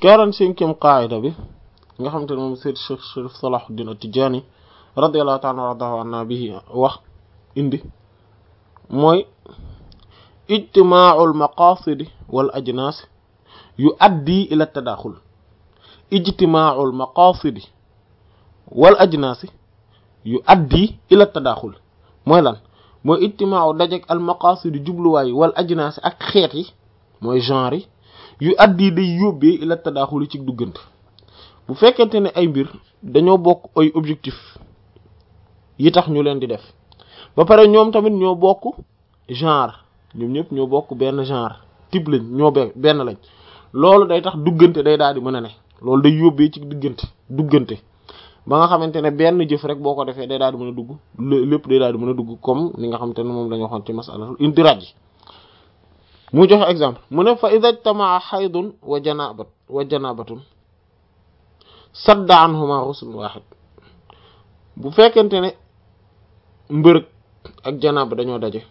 quarante-cinquième qaida bi nga xamante ne moom Seyd Cheikh Sharif Salahuddin At-Tidjânî radiyallahu ta'ala wardahu anna bihi wax indi mooy ijtimaa'ul maqasidi wal ajnaas yuaddi ila tadaxul ijtimaa'ul maqasidi wal ajnaasi yuaddi ila tadaxul mooy lan mooy ijtimaa'u dajeg al maqasidi jubluwaay wal ajnaasi ak xeet yi mooy genre yi yu addi day yóbbee ila tadaxul ci duggante bu fekkente ne ay mbir dañoo bokk ay objectif yi tax ñu leen di def ba pare ñoom tamit ñoo bokk genre ñoom ñëpp ñoo bokk benn genre type lañ ñoo be benn lañ loolu day tax duggante day daal di mën a ne loolu day yóbbee ci diggante duggante ba nga xamante ne benn jëf rek boo ko defee day daal di mën a dugg lépp day daal di mën a dugg comme ni nga xamante ne moom lañu waxoon ci masalatul indiraj yi mu joxe exemple mu ne fa ida ijtamaa xaydun wa janabat wa janabatun sadda anhuma ghusl wahid bu fekkente ne mbërëg ak janaba dañoo daje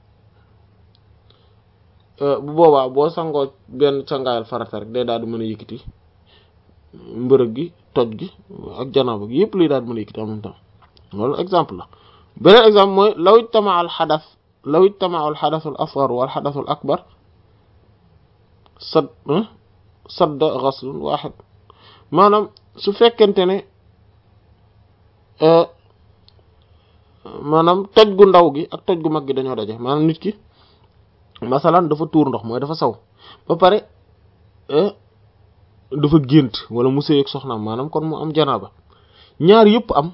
bu boobaa boo sangoo benn sangaayal farata rek day daal di mën a yëkkati mbërëg gi toj gi ak janaba gi yëpp lay daal di mën a yëkkati en même temps loolu exemple la beneen exemple mooy law ijtamaa al xadas law ijtamaa al xadasu al asgar wal xadasu al akbar sad sadda ghaslun wahid maanaam su fekkente ne maanaam toj gu ndaw gi ak toj gu mag gi dañoo daje maanaam nit ki masalan dafa tuur ndox mooy dafa saw ba pare dafa gént wala mu sëy ak soxnaam maanaam kon mu am janaaba ñaar yëpp am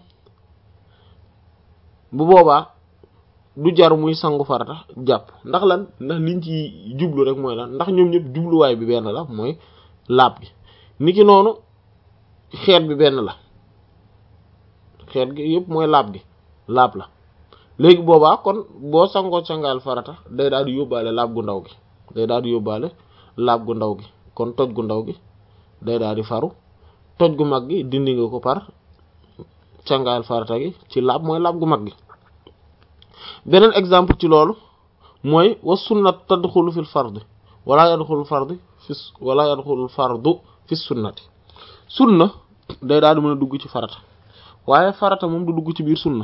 bu boobaa du jar muy sangu farata jàpp ndax lan ndax liñ ci jublu rek mooy lan ndax ñoom ñëpp jubluwaay bi benn la mooy laab gi niki noonu xeet bi benn la xeet gi yëpp mooy laab gi laab la léegi boobaa kon boo sangoo sangaal farata day daal di yóbbaale laab gu ndaw gi day daal di yóbbaale laab gu ndaw gi kon toj gu ndaw gi day daal di faru toj gu mag gi dindi nga ko par sangaal farata gi ci laab mooy laab gu mag gi beneen exemple ci loolu mooy wa sunnat tadxulu fil fardi wala yadxulu fardi fi wala yadxulu fardu fi sunnati sunna day daal di mën a dugg ci farata waaye farata moom du dugg ci biir sunna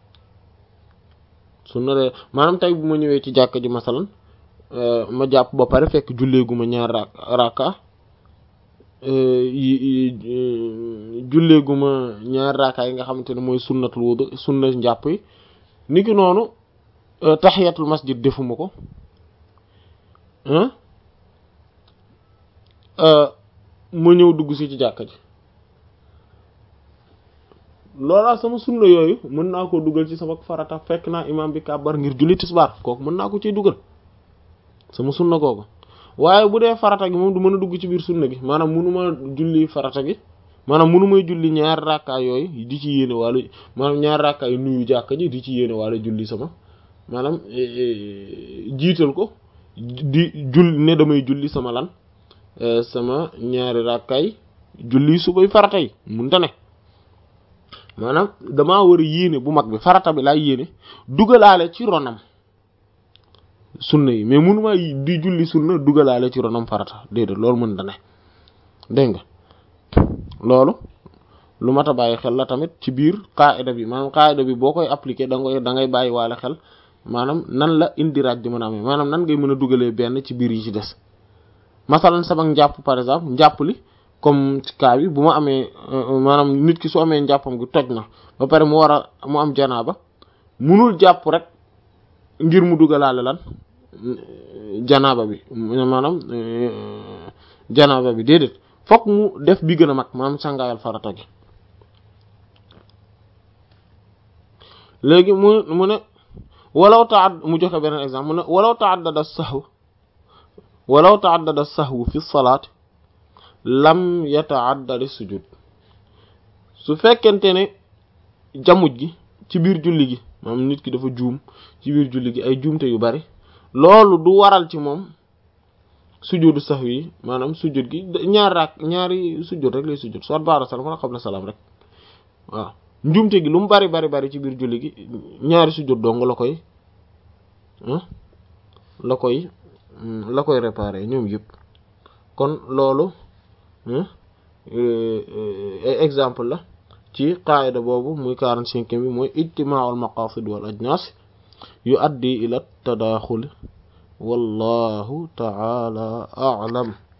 sunna de maanaam tey bu ma ñëwee ci jàkka ji masalan ma jàpp ba pare fekk julleeguma ñaar ra raka julleeguma ñaar raka yi nga xamante ne mooy sunnatul wudu sunna njàpp yi niki noonu tahiyatul masjid defuma ko ma ñëw dugg si ci jàkka ji loolaa sama sunna yooyu mën naa koo dugal ci sama farata fekk naa imam bi kàbbar ngir julli tisbaar kooku mën naa ko ciy dugal sama sunna kooku waaye bu dee farata gi moom du mën a dugg ci biir sunna gi maanaam mënuma julli farata gi maanaam mënu may julli ñaari rakkaa yooyu di ci yéene wala maanaam ñaari rakkaa yu nuyu jàkka ji di ci yéene wala julli sama maanaam jiital ko di jull ne damay julli sama lan sama ñaari rakkaay julli subay farata yi munta ne maanaam damaa war a yéene bu mag bi farata bi laay yéene dugalaale ci ronam sunna yi mais mënuma di julli sunna dugalaale ci ronam farata déedéet loolu mën da ne dégg nga loolu lu mat a bàyyi xel la tamit ci biir qaida bi maanaam qaida bi boo koy appliquer da ngay da ngay bàyyi waale xel maanaam nan la indiraaj di mën a amee maanaam nan ngay mën a dugalee benn ci biir yi ci des masalan sama njàpp par exemple njàpp li comme ci cas bi bu ma amee maanaam nit ki su amee njàppam gi toj na ba pare mu war a mu am janaaba munul jàpp rek ngir mu dugalaale lan janaaba bi maanaam janaaba bi déedéet fokk mu def bi gën a mag maanaam sangaayal farata gi léegi mu mu ne walaw taad mu joxe beneen exemple mu ne walaw taaddada sahw walaw taaddada sahwu fi salaat lam yataaddadi sujud su fekkente ne jamuj gi ci biir julli gi maanaam nit ki dafa juum ci biir julli gi ay juumte yu bari loolu du waral ci moom sujudu sahwi yi maanaam sujud gi ñaar raak ñaari sujud rek lay sujud soit ba'da salaam wala qabla salaam rek waaw njuumte gi lu mu bari bari bari ci biir julli gi ñaari sujud dong la koy la koy la koy réparer ñoom yëpp kon loolu exemple la ci qaayida boobu muy quarante-cinquième bi mooy ijtimaa'ul maqaasid wal ajnaas yu addi ila tadaaxuli wallahu ta'ala a'lam